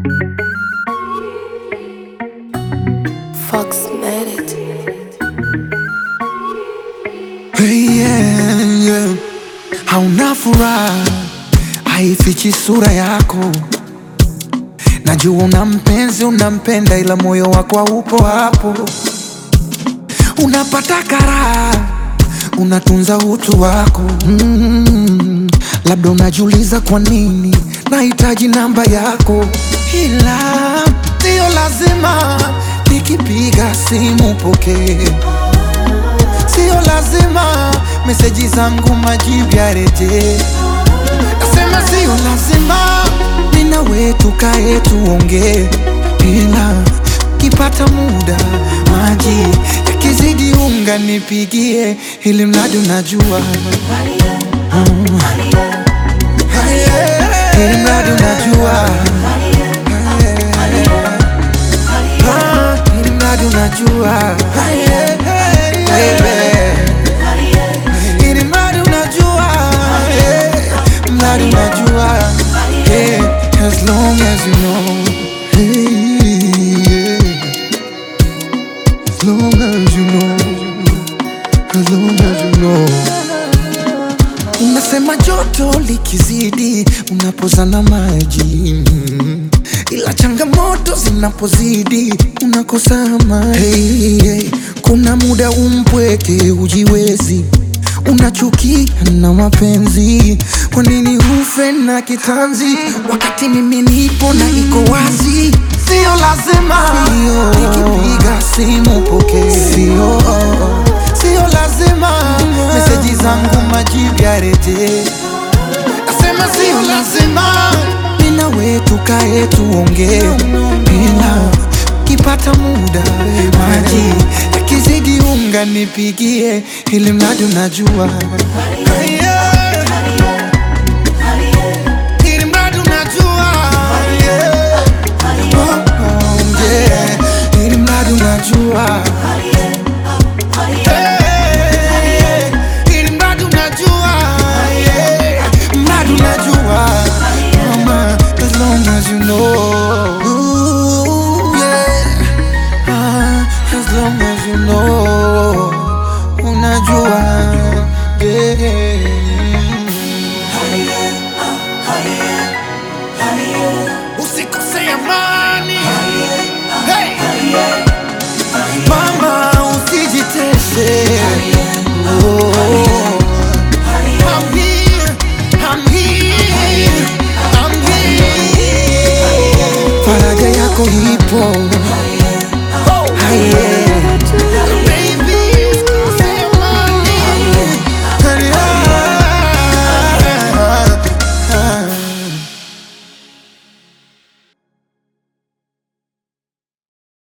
Fox made it. Hey, yeah, yeah. Hauna furaha, haifichi sura yako. Najua una mpenzi, unampenda, ila moyo wako haupo hapo. Unapata karaha, unatunza utu wako mm. Labda unajiuliza kwa nini nahitaji namba yako, ila sio lazima nikipiga simu pokee Sio lazima meseji zangu majibu yarejee. Nasema sio lazima mimi na wewe tukae tuongee, ila kipata muda maji yakizidi unga nipigie, ili mradi unajua Mm. ili mradi unajua Ah, ili mradi unajua Baby. Ili mradi unajua yeah. Mradi unajua yeah. As long as you know hey, yeah. As long as you know As long as you know Unasema joto likizidi unapozana maji mm. ila changamoto zinapozidi unakosa amani. Hey, hey. Kuna muda umpweke ujiwezi, unachukia na mapenzi. Kwa nini ufe na kitanzi wakati mimi nipo na iko wazi? Sio lazima nikipiga simu pokee, sio sio lazima meseji zangu majibu yarejee. Nasema sio lazima mimi na wewe tukae tuongee, ila kipata muda maji yakizidi unga nipigie, ili mradi unajua Yeah. Ili mradi unajua Yeah. Oh, oh, yeah. Ili mradi unajua Hey, ili mradi unajua yeah. Mradi unajua Mama, as long as you know Ooh, yeah. Ah, as long as you know Unajua yeah. Usikose amani hey. Mama usijitese oh. I'm here, I'm here, I'm here. Faraja yako ipo Haye.